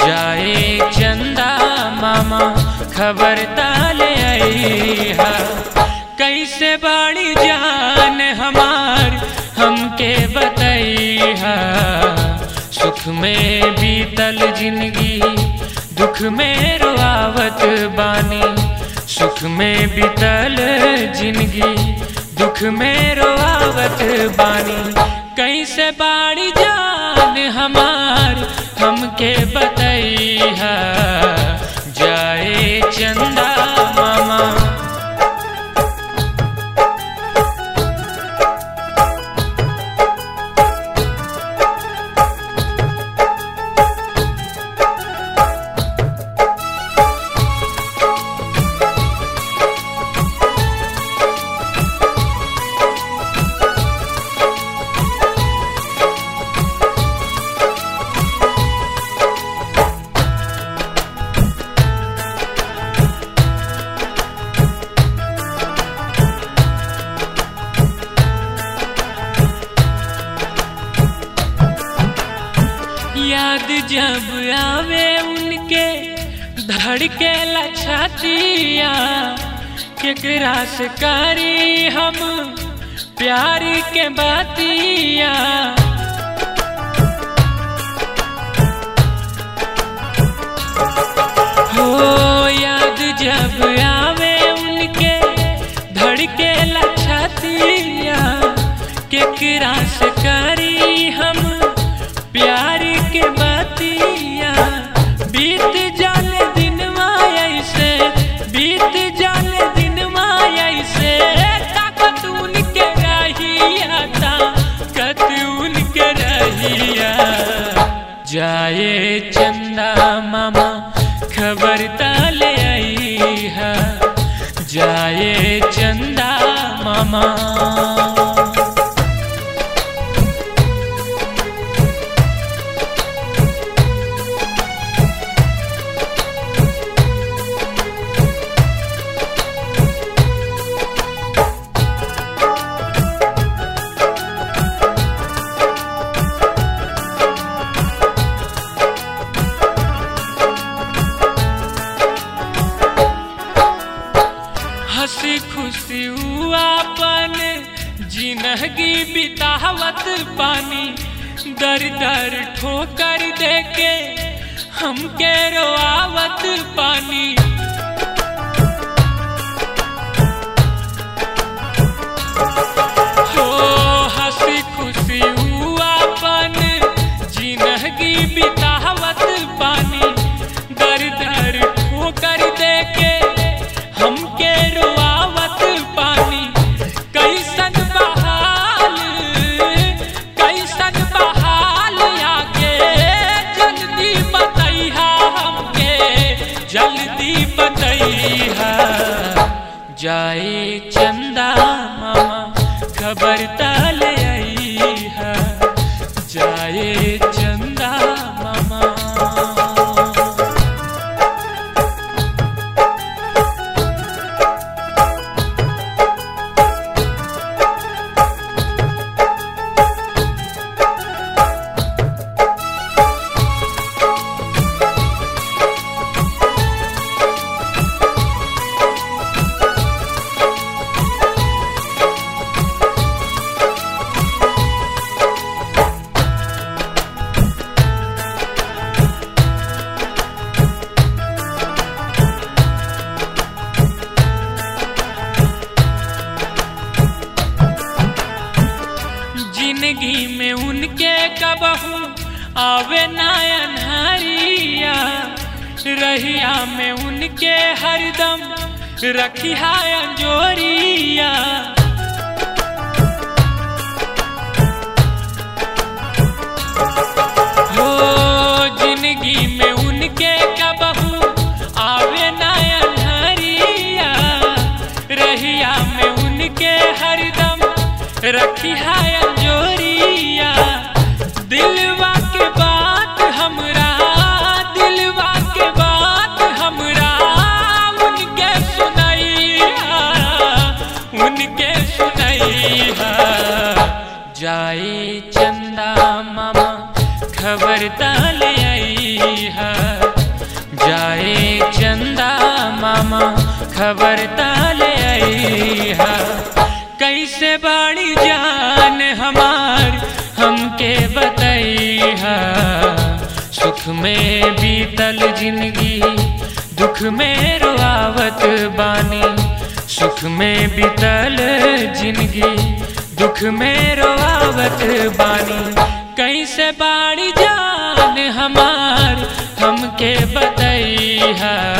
जाए चंदा मामा खबर ताले आई हा कैसे बाड़ी जान हमार हमके बताई हा सुख में बीतल जिंदगी दुख में रुआवत बानी सुख में बीतल जिंदगी दुख में रोआवत बानी कैसे बाड़ी जान हमार हमके बतैहा जाए चंदा मामा याद जब आवे उनके धड़के लछतिया केकरा से करी हम प्यार के बातिया हो याद जब आवे उनके धड़के लछतिया केकरा से करी हम प्यार के बातिया बीत जाने दिन ऐसे बीत जाने दिन ऐसे ताकत उनके रहिया ताकत उनके रहिया जाए चंदा मामा खबर ताले आई है जाए चंदा मामा हंसी खुशी अपन जिंदगी बितावत पानी दर दर ठोकर देके हमके रोआवत पानी हो हंसी खुशी अपन जिंदगी बितावत पानी दर दर ठोकर देके हमके रुआवत पानी कैसन बहाल कैसन बहाल आके जल्दी बतैहा हमके जल्दी बतैहा जाए चंदा मामा खबर ताले आई है जाए चंदा मामा जिंदगी में उनके कबहू आवे नायन हरिया रहिया में उनके हरदम रखिया अंजोरिया हो जिंदगी में उनके कबहू आवे नायन हरिया रहिया में उनके हरदम रखिया अंजोरिया दिलवा के बात हमरा दिलवा के बात हमरा उनके सुनैया उनके सुनैया जाए चंदा मामा खबर ताले आई है जाए चंदा मामा खबर ताले आईहा कैसे बाड़ी जान हमार हमके बतैहा सुख में बीतल जिंदगी दुख में रोआवत बानी सुख में बीतल जिंदगी दुख में रोआवत बानी कैसे बाड़ी जान हमार हमके बतैहा